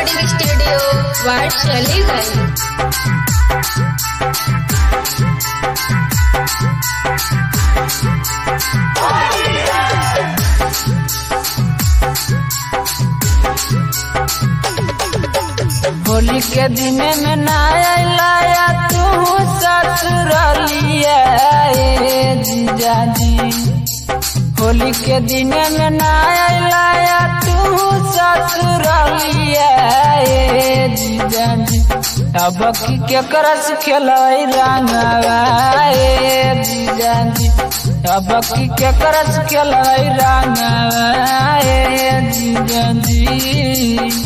recording studio ward चली गई होली के दिन में ना लाया तू ससुरलिया ए जीजा जी होली के दिन में ना लाया तू ससुरलिया ए जीजा जी अब की के करस खेलाई रंगवा ए जीजा जी अब की के करस खेलाई रंगवा ए जीजा जी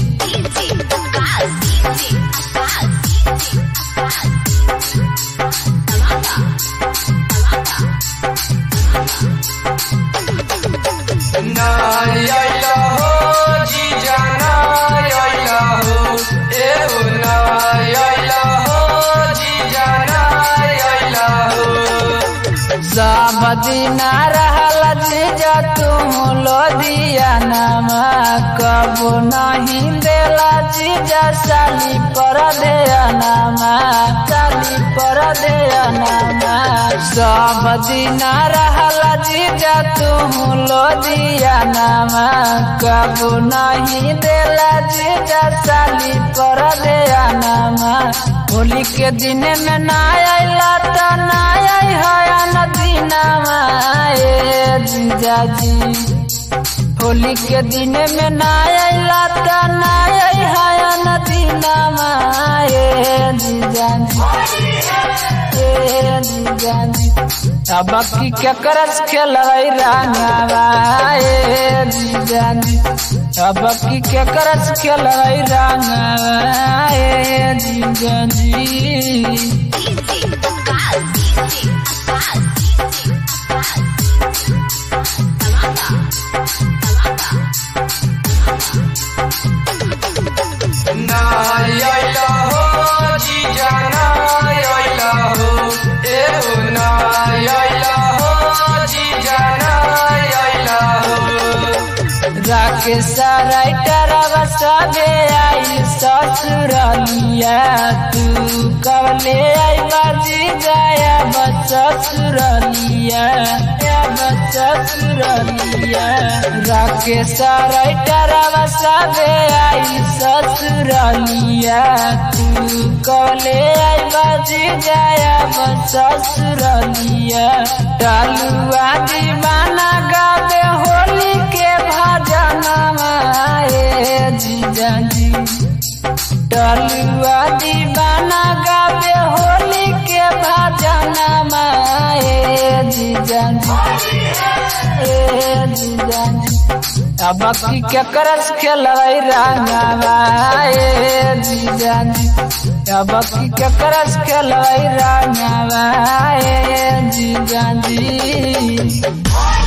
सब दिना रहल जीजा तुम लोदिया नमा कबो नहीं देला जीजा साली पर दे नमा साली पर दे नमा सब दिना रहल जीजा तुम लोदिया नमा कबो नहीं देला जीजा साली पर दे नमा होली के दिन में ना आइला त ना आई है नदीनामा ए जीजा जी होली के दिन में ना आइला त ना आई है नदीनामा ए जीजा जी ए जीजा जी अब की के करस खेलाई रंगावा ए जीजा जी अब की के करस खेलाई रंगावा ए जीजा जी राकेश राइटर सबे आई ससुरलिया तू कबले आई बाजी जाया बस ससुरलिया बस ससुरलिया राकेश राइटर सबे आई ससुरलिया तू कबले आई बाजी जाया बस ससुरलिया डालुआ दीवाना गावे होली के भजनमा ए जीजा जी डलुआ दीवाना गावे होली के भजनमा ए जीजा जी ए जीजा जी अब की के करस खेलाई रंगवा ए जीजा जी अब की के करस खेलाई रंगवा ए जीजा जी